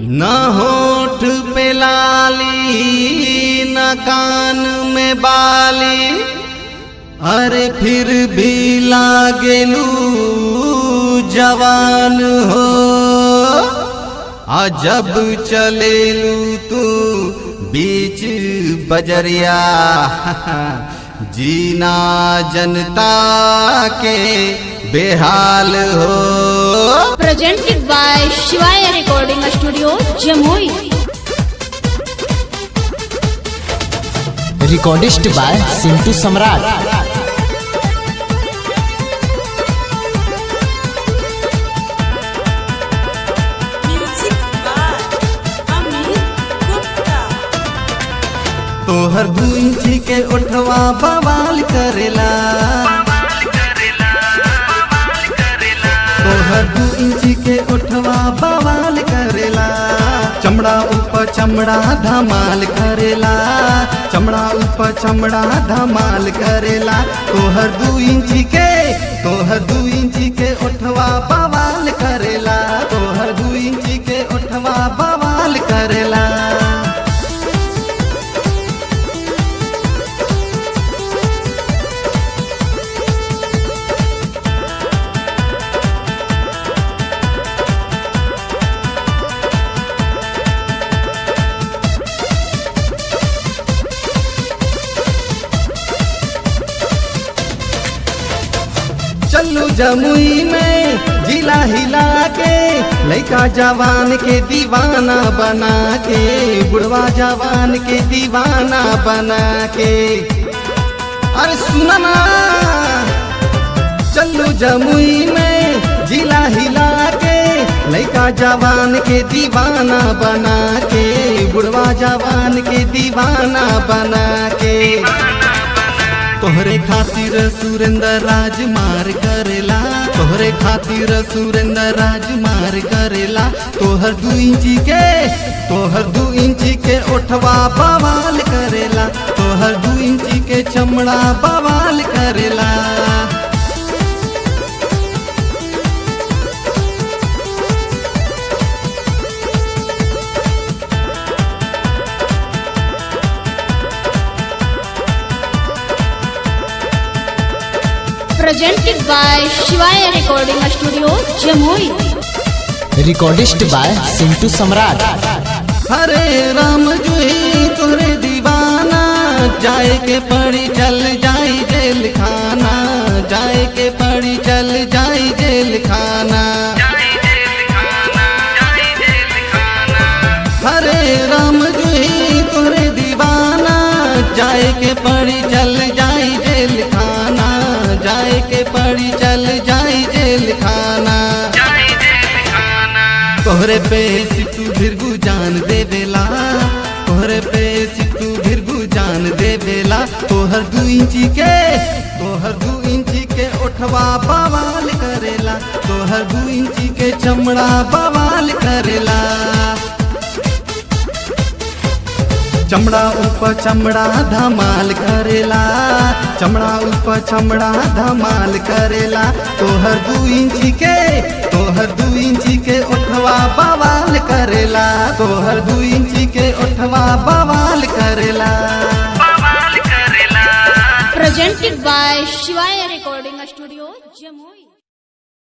न होठ पे लाली न कान में बाली अरे फिर भी लागेलू जवान हो आ जब चलेलू तू बीच बजरिया जीना जनता के बेहाल हो presented by Shivaya Recording Studio, Jamui. Recordist by Sintu Samrat Music by Amit Gupta. तोहर दू इंची के ओठवा बवाल करेला तोहर दू इंची के ओठवा बवाल करेला चमड़ा ऊपर चमड़ा धमाल करेला चमड़ा ऊपर चमड़ा धमाल करेला तोहर दू इंची के तोहर दू इंची के ओठवा बवाल करेला तोहर दू इंची के ओठवा बवाल करेला चलू जमुई में जिला हिला के लड़का जवान के दीवाना बना के बुढ़वा जवान के दीवाना बना के अरे सुना ना चलू जमुई में जिला हिला के लड़का जवान के दीवाना बना के बुढ़वा जवान के दीवाना बना के तोहरे खातिर सुरेंद्र राज मार करेला तोहरे खातिर सुरेंद्र राज मार करेला तोहर दू इंची के तोहर दू इंची के ओठवा बवाल करेला तोहर दू इंची के चमड़ा बवाल करेला Presented by Shivaya Recording Studio, Jamui. Recordist by Sintu Samrat हरे राम जुही तोरे दीवाना जाए के पड़ी चल जाई जेल खाना जाए के पड़ी चल जाई जेल खाना हरे राम जुही तोरे दीवाना जाए के पड़ी चल जाई जेल खाना जाए के पड़ी चल जाई जेल खाना तोहरे पे सितू भिरगु जान देवेला तोहरे पे सितू भिरगु जान देवेला तोहर दू इंची के तोहर दू इंची के ओठवा बवाल करेला तोहर दू इंची के चमड़ा बवाल करेला चमड़ा ऊपर चमड़ा धमाल करेला चमड़ा ऊपर चमड़ा धमाल करेला तोहर दू इंची के तोहर दू इंची के ओठवा बवाल करेला तोहर दू इंची के ओठवा बवाल करेला Presented by Shivaya Recording Studio, Jamui.